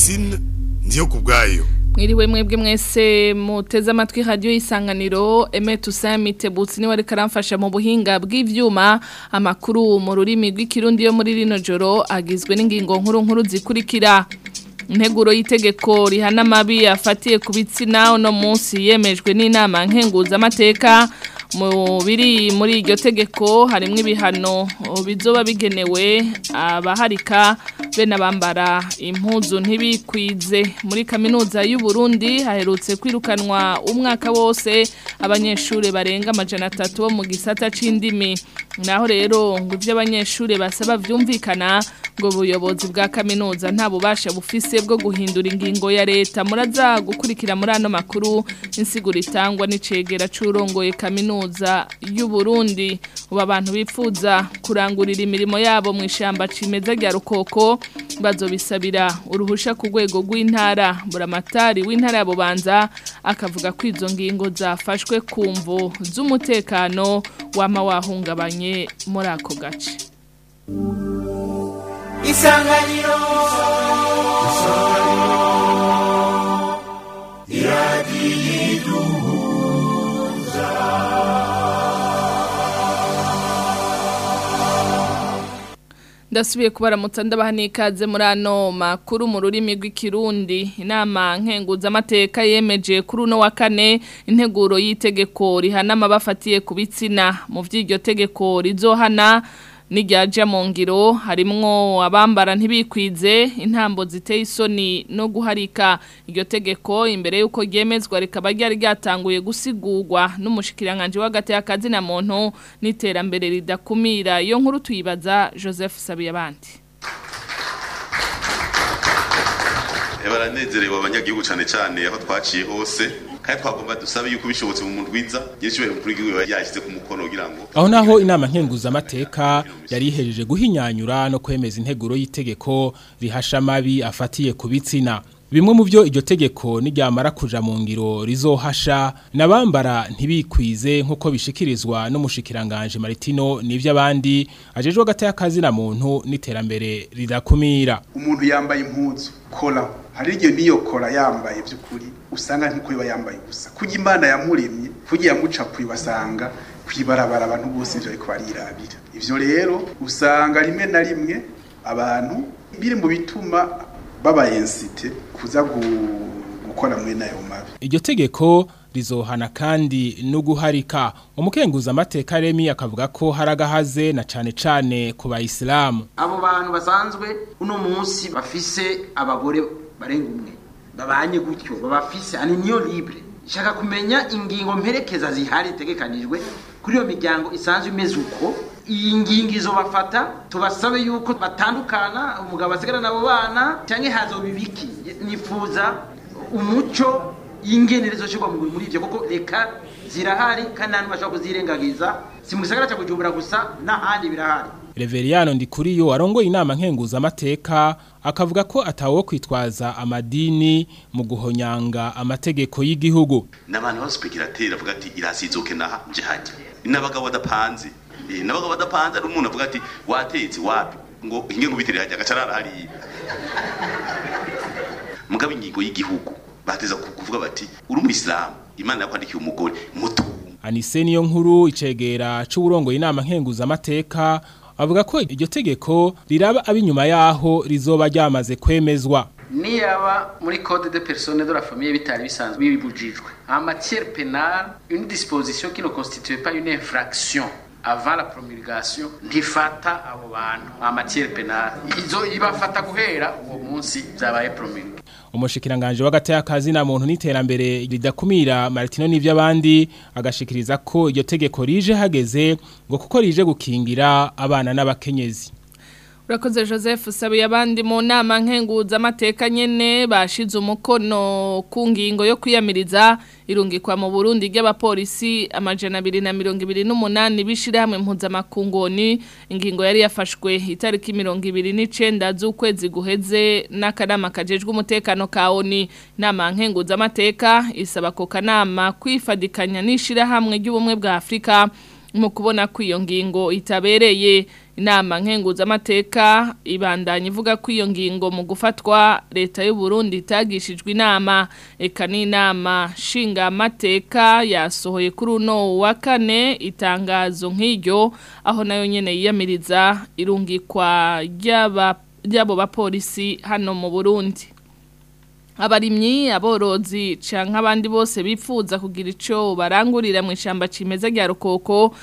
Francine ndiyo kubwayo Mwiriwe mwebwe mwese muteze amatwi radio isanganiro Eme Tusamite Butsi ni wari karamfasha mu buhinga bw'ivyuma amakuru mu rurimi rw'ikirundi yo muri rino joro agizwe n'ingingo nkuru nkuru zikurikira Integuro y'itegeko rihana amabi afatiye ku bitsina uno munsi yemejwe n'inama nkenguza amateka mu biri muri iryo tegeko harimo ibihano bizoba bigenewe abaharika bene abambara impuzu ntibikwize muri kaminuza y'u Burundi haherutse kwirukanwa umwaka wose abanyeshuri barenga amajana atatu bo mu gisata c'indimi naho rero ngo ibyo abanyeshuri basaba byumvikana ngo ubuyobozi bwa kaminuza nta bubasha bufise bwo guhindura ingingo ya leta muraza gukurikira muri ano makuru insiguro itangwa n'icegera c'urongoye kaminuza y'u Burundi ubu abantu bifuza kurangurira imirimo yabo mu ishamba cimeza rya rukoko bazobisabira uruhusha ku rwego rw'intara buramatari w'intara ya bubanza akavuga ko izo ngingo zafashwe ku mvo z'umutekano wama wahungabanye muri ako gace isanganiro iradiyo ndasubiye kubaramutsa ndabaha n'ikaze muri ano makuru mu rurimi rw'ikirundi inama nkenguzamateka yemeje kuri uno wa kane integuro y'itegeko rihana amabafatiye ku bitsina mu by'iryo tegeko rizohana n'iryaja mu ngiro harimwo abambara ntibikwize intambo ziteye isoni no guharika iryo tegeko imbere y'uko ryemezwa rikaba ryari ryatanguye gusigurwa n'umushikiranganje w'agati y'akazi na muntu n'iterambere ridakumira iyo nkuru tuyibaza joseph sabiyabandi baranezerewe abanyagihugu cyane cyane aho twaciye hose kandi twagomba dusabe yuko bishobotse mu muntu wiza yishyuwe kuri gihugu yashyize ku mukono kugira ngo aho naho inama nkenguzamateka yari ihejeje guhinyanyura no kwemeza integuro y'itegeko rihasha amabi afatiye ku bitsina bimwe mu byo iryo tegeko n'iryamara kuja mu ngiro rizohasha nabambara ntibikwize nk'uko bishikirizwa n'umushikiranganje Maritino n'ivy'abandi ajejwe agati y'akazi na muntu n'iterambere rirakumira umuntu yambaye impuzu kola hari igihe niyo kola yambaye by'ukuri usanga nk'uko iba yambaye gusa kujya imana yamuremye kujya yamucapuye basanga kwibarabara abantu bose ivyo ariko barirabira ivyo rero usanga rimwe na rimwe abantu biri mu bituma babayensite kuza gukora muri nayo mabi iryo tegeko rizohana kandi no guharika umukenguza amateka remi akavuga ko haragahaze na cane cane ku bayisilamu abo bantu basanzwe uno munsi bafise abagore barenga umwe babanye gutyo babafise ani niyo libre shaka kumenya ingingo mperekeza zihari tegekanijwe kuri iyo miryango isanzwe imeze uko iyi ngingo izobafata tubasabe yuko batandukana umugabo asigara nabo bana cyangwa hazoba ibiki nifuza umuco y'ingenerezo cyo muri ibyo kuko reka zirahari kandi nta bashobora kuzirengagiza si mu gisagara cya bujumbura gusa n'ahandi birahari Reveriyano Ndikuriyo arongoye inama nkenguza amateka akavuga ko atawo kwitwaza amadini mu guhonyanga amategeko y'igihugu n'abantu b'abaspekirateri avuga ati irasizoke naha nje hajya n'abagabo badapanze n'abagabo badapanze ari umuntu avuga ati watetse wapi ngo inge ngo bitere hajya agacarara hariya mugabo ingingo y'igihugu bateza kuvuga bati uri umuyisilamu imana yakwandikiye umugore muto Anise niyo nkuru icegera c'uburongoye inama nkenguza amateka avuga ko iryo tegeko riraba abinyuma yaho rizoba ryamaze kwemezwa niyaba muri code de personne de la famille bitari bisanzwe bibujijwe en matière pénale une disposition qui ne constitue pas une infraction avant la promulgation ntifata abo bantu en matière pénale izo ibafata guhera uwo munsi byabaye promulgé umushikiranganje w'agati y'akazi na muntu n'iterambere ridakumira Martino n'ivy'abandi agashikiriza ko iryo tegeko rije hageze ngo kuko rije gukingira abana n'abakenyezi Urakoze Joseph sabiye abandi mu nama nkenguza amateka nyene bashize umukono ku ngingo yo kwiyamiriza irungikwa mu Burundi ry'abapolisi amajana 228 bishira hamwe mpuzamakungoni ingingo yari yafashwe itariki 29 z'ukwezi guheze n'akanama kajejwe umutekano ka ONU nama nkenguza amateka isaba ko kanama kwifadikanya n'ishira hamwe ry'ubumwe bwa Afrika mu kubona ko iyo ngingo itabereye inama nkenguzamateka ibandanya ivuga ko iyo ngingo mu gufatwa leta y'u Burundi itagishijwe inama eka n'inama nshingamateka yasohoye kuri uno wa kane itangazo nk'iryo aho nayo nyene yiyamiriza irungikwa ry'aba ry'abo bapolisi hano mu Burundi abarimyi aborozi canke abandi bose bifuza kugira ico barangurira mu ishamba cimeza rya rukoko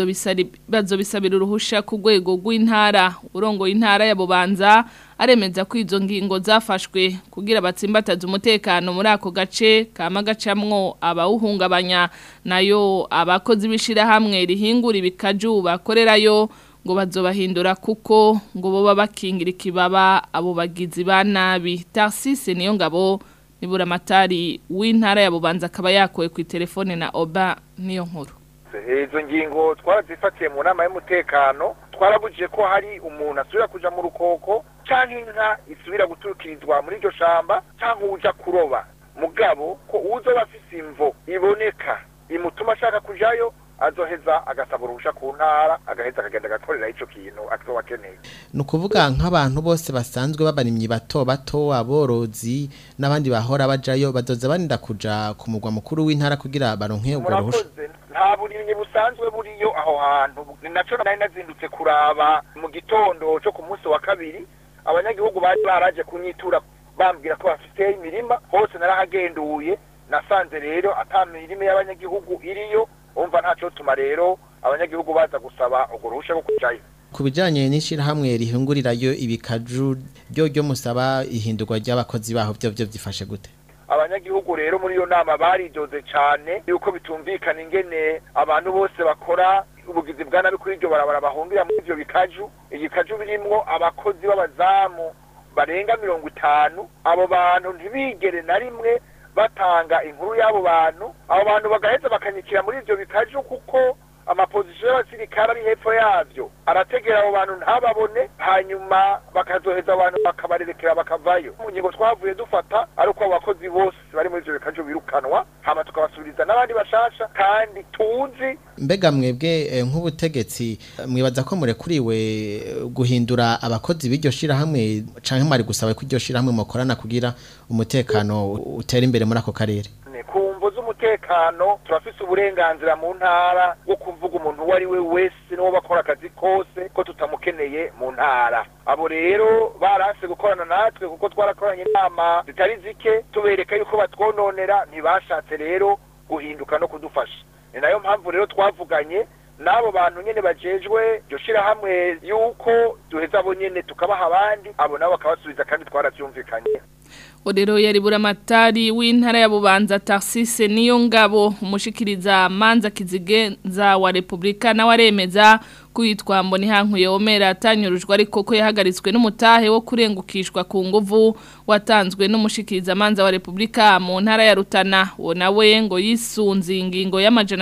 bazobisabira uruhusha ku rwego rw'intara urongoye intara ya bubanza aremeza ko izo ngingo zafashwe kugira batsimbataze umutekano muri ako gace kama gacamwo abawuhungabanya nayo abakozi b'ishirahamwe rihingura ibikaju bakorerayo ngo bazobahindura kuko ngo boba bakingira ikibaba abo bagizi ba nabi Tarsise niyo ngabo nibura matari w'intara ya Bubanza akaba yakoye ku telefone na Oba niyo nkuru izo ngingo twarazifatiye mu nama y'umutekano twarabujije ko hari umuntu asubira kuja mu rukoko canke inka isubira guturukirizwa muri iryo shamba canke uja kuroba mugabo ko uzoba afise imvo iboneka imutuma ashaka kujayo azoheza agasaba uruhusha ku ntara agaheza akagenda agakorera ico kintu azoba akeneye ni ukuvuga nk'abantu bose basanzwe babarimyi bato bato aborozi n'abandi bahora bajayo badoza barinda kuja ku mugwa mukuru w'intara kugira baronke ubwo ruhusha murakoze nta burimyi busanzwe buriyo aho hantu ni naco nari nazindutse kuraba mu gitondo co ku munsi wa kabiri abanyagihugu bari baraje kunyitura bambwira ko bafite imirima hose narahagenduye nasanze rero ata mirima y'abanyagihugu iriyo umva ntaco tuma rero abanyagihugu baza gusaba urwo ruhusha rwo kujayo ku bijanye n'ishirahamwe rihingurirayo ibikaju ryo ryo musaba ihindurwa ry'abakozi baho byo byo byifashe gute abanyagihugu rero muri iyo nama baridoze cyane yuko bitumvikana ingene abantu bose bakora ubugizi bwa nabi kuri iryo barabara bahungira muri ivyo bikaju igikaju birimwo abakozi b'abazamu barenga mirongo itanu abo bantu ntibigere na rimwe batanga inkuru y'abo bantu abo bantu bagaheza bakanyikira muri ivyo bikaju kuko amapozisiyo y'abasirikare ari hepfo yavyo arategera abo bantu ntababone hanyuma bakazoheza abantu bakabarerekera bakavayo mu ngingo twavuye dufata ari uko abo bakozi bose bari muri ivyo bikaju birukanwa hama tukabasubiriza n'abandi bashasha kandi tuzi mbega mwebwe eh, nk'ubutegetsi eh, mwibaza ko murekuriwe eh, guhindura abakozi b'iryo shirahamwe canke mwari gusaba ko iryo shirahamwe mukorana kugira umutekano utera imbere muri ako karere Ne, ku mvo z'umutekano turafise uburenganzira mu ntara bwo kuvuga umuntu uwo ari we wese n'uwo bakora akazi kose ko tutamukeneye mu ntara abo rero barase gukorana natwe kuko twarakoranye inama zitari zike tubereka yuko batwononera ntibashatse rero guhinduka no kudufasha ni nayo mpamvu rero twavuganye n'abo bantu nyene bajejwe iryo shirahamwe yuko duheza abo nyene tukabaha abandi abo nabo bakabasubiza kandi twaravyumvikanye Odero yari buramatari w'intara ya Bubanza Tarsise niyo ngabo umushikiriza manza kizigenza wa Republika na waremeza kwitwa mboni hankuye omera atanyurujwe ariko ko yahagaritswe n'umutahe wo kurengukishwa ku nguvu watanzwe n'umushikiriza manza wa Republika mu ntara ya Rutana wo nawe ngo yisunze ingingo y'amajana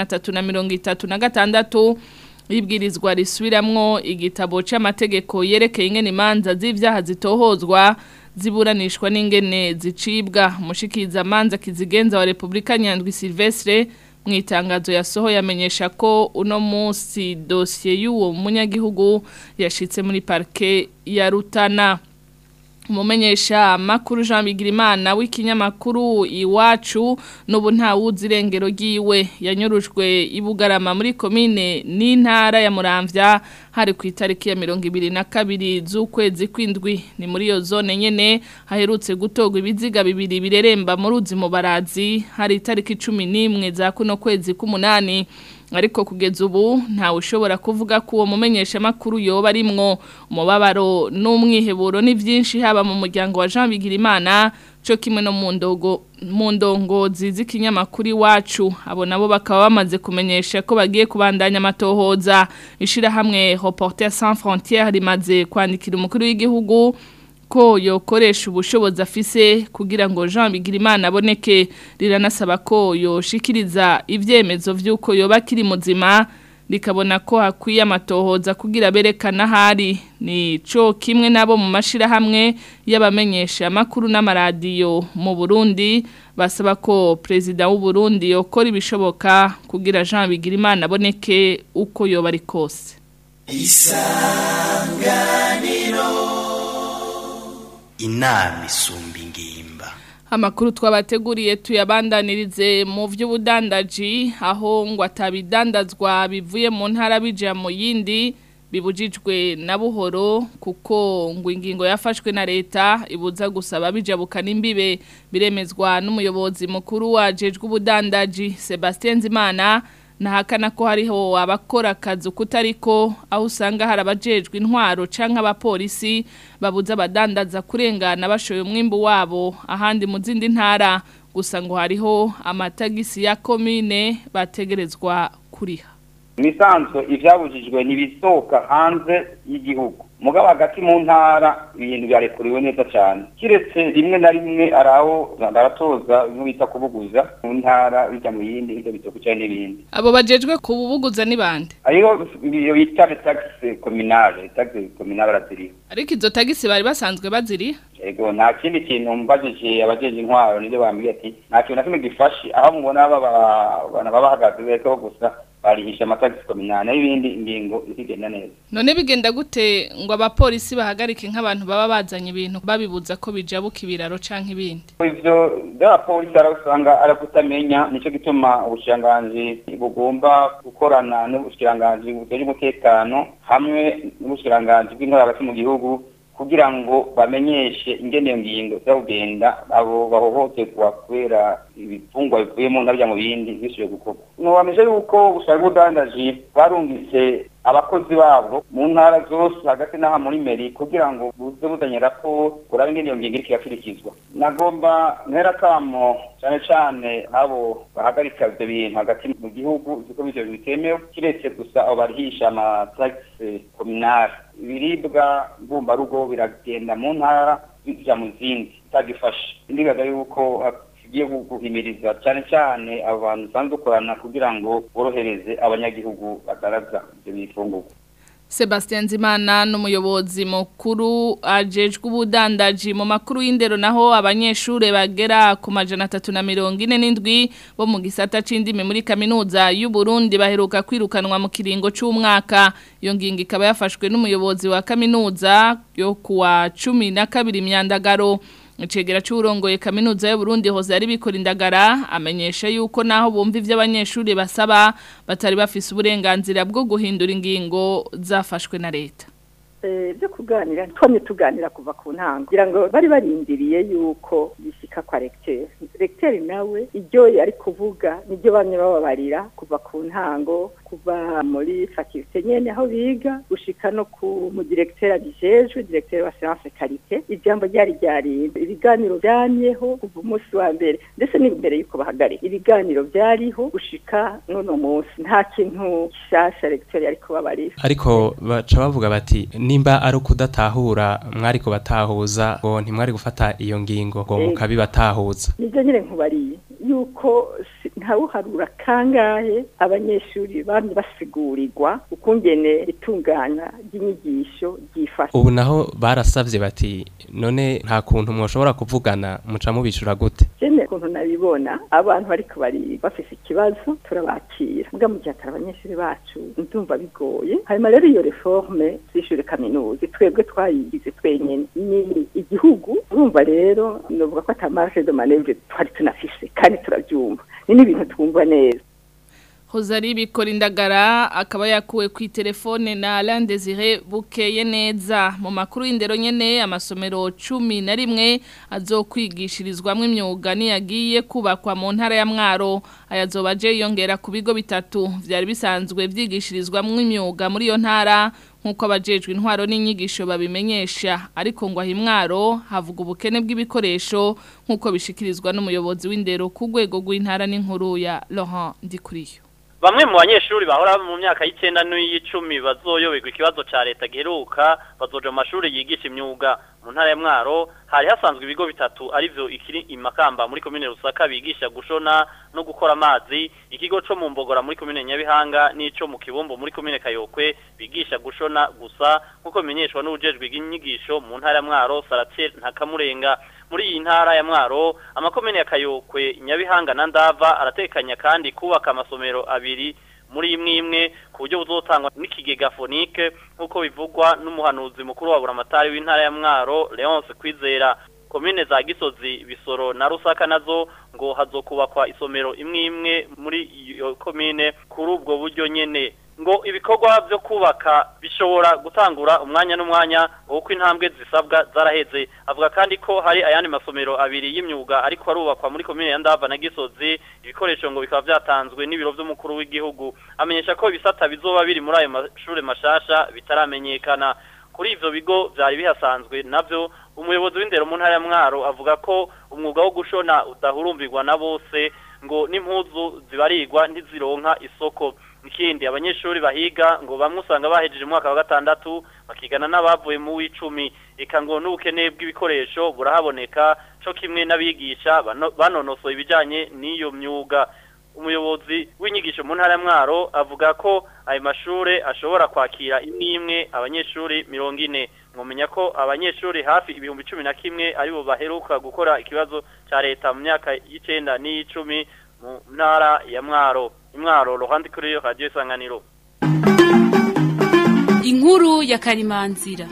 336 ibwirizwa risubiramwo igitabo c'amategeko yerekeye ingene imanza z'ivyaha zitohozwa ziburanishwa n'ingene zicibwa umushikiriza manza kizigenza wa Republika Nyandwi Silvestre mu itangazo yasohoye amenyesha ko uno munsi dosiye y'uwo munyagihugu yashitse muri parke ya Rutana umumenyesha makuru Jean Bigirimana w'ikinyamakuru iwacu n'ubu nta wuzi irengero ryiwe yanyurujwe ibugarama muri komine n'intara ya Muramvya hari ku itariki ya mirongo ibiri na kabiri z'ukwezi kw'indwi ni muri iyo zone nyene haherutse gutogwa ibiziga bibiri bireremba mu ruzi mu barazi hari itariki cumi n'imwe za kuno kwezi k'umunani ariko kugeza ubu ntawe ushobora kuvuga ko uwo mumenyesha makuru yoba arimwo umubabaro n'umwiheburo ni byinshi haba mu muryango wa Jean Bigirimana cyo kimwe no mu ndogo mu ndongozi z'ikinyamakuru iwacu abo nabo bakaba bamaze kumenyesha ko bagiye kubandanya amatohoza ishirahamwe Reporters sans frontières rimaze kwandikira umukuru w'igihugu ko yokoresha ubushobozi afise kugira ngo Jean Bigirimana aboneke riranasaba ko yoshikiriza ivyemezo vy'uko yoba kiri muzima likabona ko hakwiye amatohoza kugira berekana hari ni co kimwe nabo mu mashira hamwe y'abamenyesha makuru n'amaradiyo mu Burundi basaba ko president w'u Burundi yokora ibishoboka kugira Jean Bigirimana aboneke uko yoba ari kose isanganiro inama isumba ingimba Amakuru twabateguriye tuyabandanirize mu vy'ubudandaji aho ngo atabidandazwa bivuye mu ntara bija mu yindi bibujijwe na buhoro kuko ngo ingingo yafashwe na leta ibuza gusaba bijabukana imbibe biremezwa n'umuyobozi mukuru wajejwe ubudandaji Sebastien Zimana nahakana ko hariho abakora akazi kutariko aho usanga hari abajejwe intwaro canke abapolisi babuza abadandaza kurengana bashoye umwimbu wabo ahandi mu zindi ntara gusa ngo hariho amatagisi ya komine bategerezwa kuriha imisanzwe ivyabujijwe ntibisohoka hanze y'igihugu mugabo hagati mu ntara ibintu byarekuriwe neza cyane kiretse rimwe na rimwe ari aho baratoza bimwe bita kubuguza mu ntara bijya mu yindi bijya bitoko cyane n'ibindi abo bajejwe kububuguza ni bande ariyo iyo bita taxe communale taxe communale baraziriho ariko izo tagisi bari basanzwe baziri ego nta kindi kintu mbajije abajeje intwaro nibyo bambwiye ati nta kintu na kimwe gifashe aho mubona baba bana baba bahagaze bekeho gusa barihisha amatagisi kominane n'ibindi ingingo ikigenda neza none bigenda gute ngo abapolisi bahagarike nk'abantu baba bazanye ibintu babibuza ko bijabuka ibiraro canke ibindi ivyo by'abapolisi arasanga arakutamenya nico gituma ubushikiranganji bugomba gukorana n'ubushikiranganji bujejwe umutekano hamwe n'ubushikiranganji bw'intore hagati mu gihugu kugira ngo bamenyeshe ingene iyo ngingo zagenda abo bahohoterwa kubera ibitungwa bivuye mu ntabya mu bindi bisubije gukorwa ntiwamije yuko ubushaka bw'ubudandaji barungitse abakozi babo mu ntara zose hagati n'aha muri meri kugira ngo buze buzanye raporo urabe ingene iyo ngingo iriko irakurikizwa nagomba ntera kamo cyane cyane abo bahagarika ivyo bintu hagati mu gihugu ziko bivyo bintu bitemewe kiretse gusa abo barihisha amatagisi kominari ibiribwa mbumbarugo biragenda mu ntara bija mu zindi bitagifashe indigaga yuko tugiye guhimiriza cyane cyane abantu usanzwe dukorana kugira ngo borohereze abanyagihugu badaraza ibyo bifungurwa Sebastian Zimana n'umuyobozi mukuru ajejwe ubudandaji mu makuru y'indero naho abanyeshure bagera ku majana 347 bo mu gisata c'indimi muri kaminuza y'u Burundi baheruka kwirukanwa mu kiringo c'umwaka iyo ngingo ikaba yafashwe n'umuyobozi wa kaminuza yo kuwa 12 myandagaro Icegera c'urongoye kaminuza y'u Burundi hoze ari bikora indagara amenyesha yuko naho bumva ivyo abanyeshuri basaba batari bafise uburenganzira bwo guhindura ingingo zafashwe na leta byo kuganira twamye tuganira kuva ku ntango kugira ngo bari barindiriye yuko bishyika kwa regiteri regiteri nawe iryo yari kuvuga nibyo bamwe bababarira kuva ku ntango kuva muri fakirite nyene aho biga gushika no ku mu directeur abijejwe directeur wa science qualité ijambo ryari ryari ibiganiro byamyeho kuva umunsi wa mbere ndetse n'imbere yuko bahagarika ibiganiro byariho gushika n'uno munsi nta kintu gishasha recteur yari kubabarira ariko baca bavuga bati nimba ari ukudatahura mwari kubatahuza ngo ntimwari gufata iyo ngingo ngo mukabibatahuza nibyo nyine nkubariye yuko ntawuharura kangahe abanyeshuri bamye basigurirwa ukungene itunganya ry'inyigisho ryifasha ubu naho barasavye bati none nta kuntu mwoshobora kuvugana muca mubishura gute jene ukuntu nabibona abantu bariko bari bafise ikibazo turabakira mbwa mu gihe atari abanyeshuri bacu ndumva bigoye hanyuma rero iyo reforme z'ishure kaminuza twebwe twayigize twenyene ni igihugu urumva rero novuga ko ata marge de manevre twari tunafise kandi turabyumva ni n'ibintu twumva neza Hozari bikora indagara akaba yakuwe ku telefone na Alain Desire bukeye neza mu makuru y'indero nyene amasomero 11 azokwigishirizwamwe imyuga ni yagiye kubakwa mu ntara ya Mwaro ayazobaje yongera ku bigo bitatu vyari bisanzwe vyigishirizwamwe imyuga muri iyo ntara nkuko abajejwe intwaro n'inyigisho babimenyesha ariko ngo ahimwaro havuga ubukene bw'ibikoresho nkuko bishikirizwa n'umuyobozi w'indero ku rwego rw'intara n'inkuru ya Laurent Ndikuriyo Bamwe mu banyeshuri bahora mu myaka y'icenda n'iy'icumi bazoyoberwa ikibazo ca leta giheruka bazoja mu mashuri yigisha imyuga mu ntara ya Mwaro hari hasanzwe ibigo bitatu arivyo ikiri imakamba muri komine Rusaka bigisha gushona no gukora amazi ikigo co mu Mbogora muri komine Nyabihanga n'ico mu Kibumbo muri komine Kayokwe bigisha gushona gusa nkuko bimenyeshwa n'ubujejwe bw'inyigisho mu ntara ya Mwaro Saratiel Ntakamurenga muri iyi ntara ya Mwaro amakomine ya Kayokwe Nyabihanga na Ndava aratekanya kandi kubaka amasomero abiri muri imwe imwe ku buryo buzotangwa n'ikigega fonike nk'uko bivugwa n'umuhanuzi mukuru wa buramatari w'intara ya mwaro leonce kwizera komine za gisozi bisoro na rusaka nazo ngo hazokubakwa isomero imwe imwe muri iyo komine kuri ubwo buryo nyene ngo ibikorwa byo kubaka bishobora gutangura umwanya n'umwanya uko intambwe zisabwa zaraheze avuga kandi ko hari ayandi masomero abiri y'imyuga ariko arubakwa muri komine ya Ndava na Gisozi ibikoresho ngo bikaba byatanzwe n'ibiro by'umukuru w'igihugu amenyesha ko ibisata bizoba biri muri ayo mashure mashasha bitaramenyekana kuri ivyo bigo vyari bihasanzwe navyo umuyobozi w'indero mu ntara ya Mwaro avuga ko umwuga wo gushona udahurumbirwa na bose ngo n'impuzu zibarirwa ntizironka isoko ikindi abanyeshuri bahiga ngo bamwe usanga bahejeje umwaka wa gatandatu bakigana n'abavuye mu w'icumi eka ngo n'ubukene bw'ibikoresho burahaboneka co kimwe n'abigisha bano- banonosoye ibijanye n'iyo myuga umuyobozi w'inyigisho mu ntara ya Mwaro avuga ko ayo mashure ashobora kwakira imwe imwe abanyeshuri mirongo ine mwomenya ko abanyeshuri hafi ibihumbi cumi na kimwe aribo baheruka gukora ikibazo ca leta mu myaka y'icenda n'iy'icumi mu ntara ya Mwaro imwaro ruhande kuri yo radio isanganiro inkuru ya karimanzira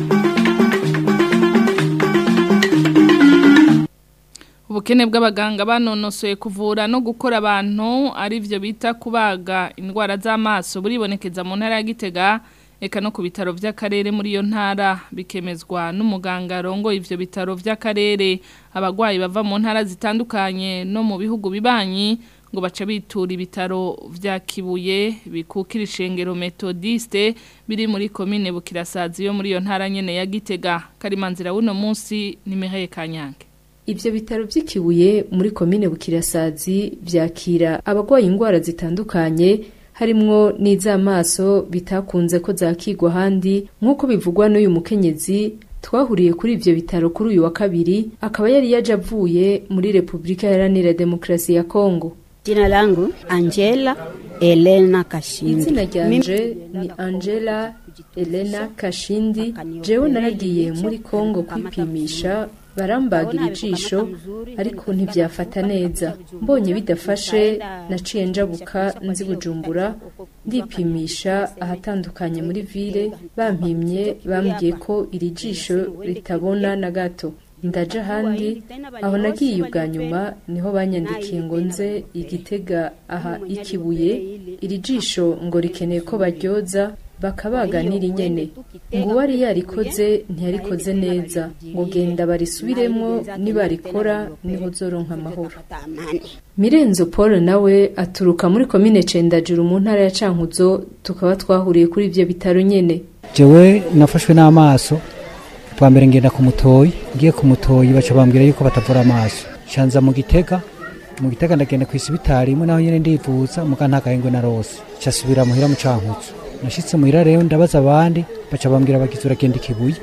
ubukene bw'abaganga banonosoye kuvura no gukora abantu ari byo bita kubaga indwara z'amaso buribonekeza mu ntara ya Gitega eka no ku bitaro by'akarere muri iyo ntara bikemezwa n'umuganga arongoye ivyo bitaro by'akarere abagwayi bava mu ntara zitandukanye no mu bihugu bibanyi ngo baca bitura ibitaro vya Kibuye bikukira ishengero Methodiste biri muri commune Bukirasazi yo muri iyo ntara nyene ya Gitega karimanzira wuno munsi ni Mireille Kanyange Ibyo bitaro by'ikibuye muri komine Bukirasazi byakira abagwaye indwara zitandukanye harimwo n'iz'amaso bitakunze ko zakigwa ahandi nk'uko bivugwa n'uyu mukenyezi twahuriye kuri ivyo bitaro kuri uyu wa kabiri akaba yari yaje avuye muri Repubulika Iharanira Demokarasi ya Kongo. Jina langu Angela Elena Kashindi. Izina ryanje ni Angela Elena Kashindi. Jewe naragiye muri Kongo kwipimisha barambagira ijisho ariko ntibyafata neza mbonye bidafashe naciye njabuka nzi bujumbura ndipimisha ahatandukanye muri ville bampimye bambwiye ko iri jisho ritabona na gato ndaje ahandi aho nagiye ubwa nyuma niho banyandikiye ngo nze igitega aha ikibuye iri jisho ngo rikeneye ko baryoza bakabaga nyene ngo uwari yarikoze ntiyarikoze neza ngo genda barisubiremo nibarikora niho zoronka amahoro mirenzo paul nawe aturuka muri komine cendajuru mu ntara ya cankuzo tukaba twahuriye kuri ivyo bitaro nyene jewe nafashwe n'amaso bwa mbere ngenda ku mutoyi ngiye ku mutoyi baca bambwira yuko batavura amaso shanza mu gitega mu gitega ndagenda ku isibitari imwe naho nyene ndivuza muga nta gahengwe na rose casubira muhira mu cankuzo nashitse muhira rero ndabaza abandi baca bambwira bagize uragenda ikibuye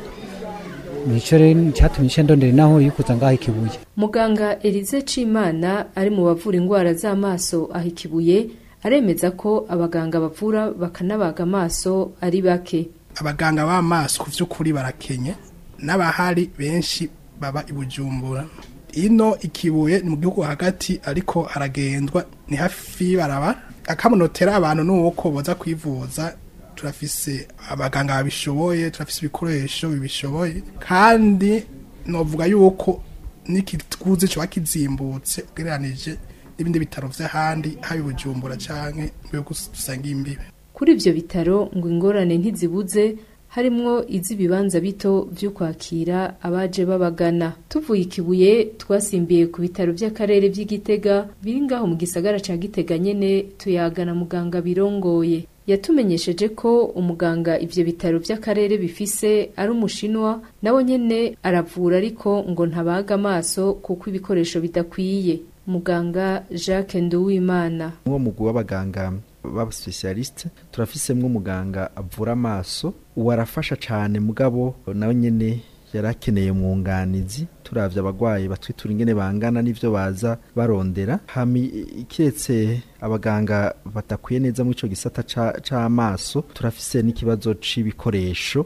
nico rero cyatumye nca ndondera naho yukuza ngaho ikibuye muganga Elize Cimana ari mu bavura indwara z'amaso aho ikibuye aremeza ko abaganga bavura bakanabaga amaso ari bake abaganga b'amaso ku by'ukuri barakenye n'abahari benshi baba i bujumbura ino ikibuye ni mu gihugu hagati ariko haragendwa ni hafi y'ibaraba akamunotera abantu ni uko boza kwivuza turafise abaganga babishoboye turafise ibikoresho bibishoboye kandi novuga yuko n'ikiguzi kiba kizimbutse ugereranije n'ibindi bitaro vy'ahandi haba i bujumbura canke mu bihugu dusangiye imbibe kuri ivyo bitaro ngo ingorane ntizibuze harimwo iz'ibibanza bito vyo kwakira abaje babagana tuvuye ikibuye twasimbiye ku bitaro vy'akarere vy'igitega biri ngaho mu gisagara ca gitega nyene tuyagana muganga birongoye yatumenyesheje ko umuganga ivyo bitaro vy'akarere bifise ari umushinwa nawe nyene aravura ariko ngo ntabaga amaso kuko ibikoresho bidakwiye muganga Jacques Nduwimana uwo mugwi w'abaganga baba specialiste turafisemwo umuganga avura amaso uwo arafasha cane mugabo nawe nyene yarakeneye umwunganizi turavye abagwayi batwitura ingene bangana n'ivyo baza barondera hami kiretse abaganga badakwiye neza muri ico gisata c'amaso turafise n'ikibazo c'ibikoresho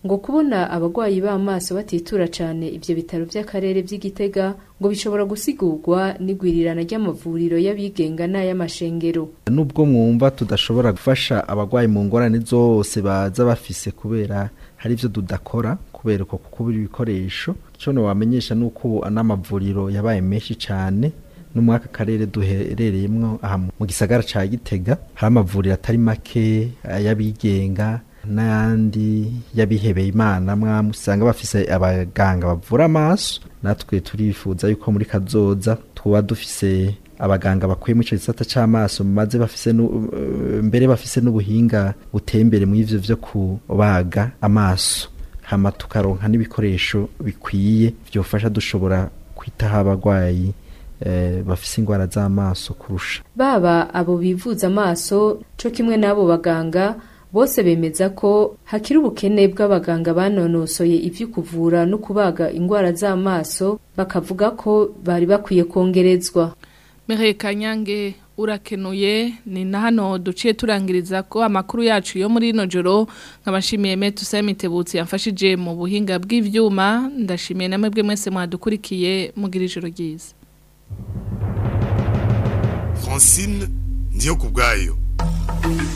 ngo kubona abagwayi b'amaso batitura cyane ivyo bitaro vy'akarere vy'igitega ngo bishobora gusigurwa n'igwirirana ry'amavuriro y'abigenga n'ay'amashengero nubwo mwumva tudashobora gufasha abagwayi mu ngorane zose baza bafise kubera hari ivyo tudakora kubera uko kukubura ibikoresho ico wamenyesha nuko ubu n'amavuriro yabaye menshi cane no muri aka karere duherereyemwo aha mu gisagara ca gitega hari amavuriro atari make ay'abigenga n'ayandi y'abihebeye imana mwamwe usanga bafise abaganga bavura amaso natwe turifuza yuko muri kazoza tuba dufise abaganga bakuye mu ico gisata c'amaso maze bafise nu- eh, mbere bafise n'ubuhinga buteye imbere mu ivyo vyo kubaga amaso hama tukaronka n'ibikoresho bikwiye vyofasha dushobora kwitaho abagwayi eh, bafise ingwara z'amaso kurusha baba abo bivuza amaso co kimwe n'abo baganga bose bemeza ko hakiri ubukene bw'abaganga banonosoye ivyo kuvura no kubaga ingwara z'amaso bakavuga ko bari bakwiye kongerezwa Mireille Kanyange urakenuye ni na hano duciye turangiriza ko amakuru yacu yo muri ino joro nkabashimiye Metu Samitebutsi yamfashije mu buhinga bw'ivyuma ndashimiye namwe bwe mwese mwadukurikiye mugira ijoro ryiza Francine ndiyo kubwayo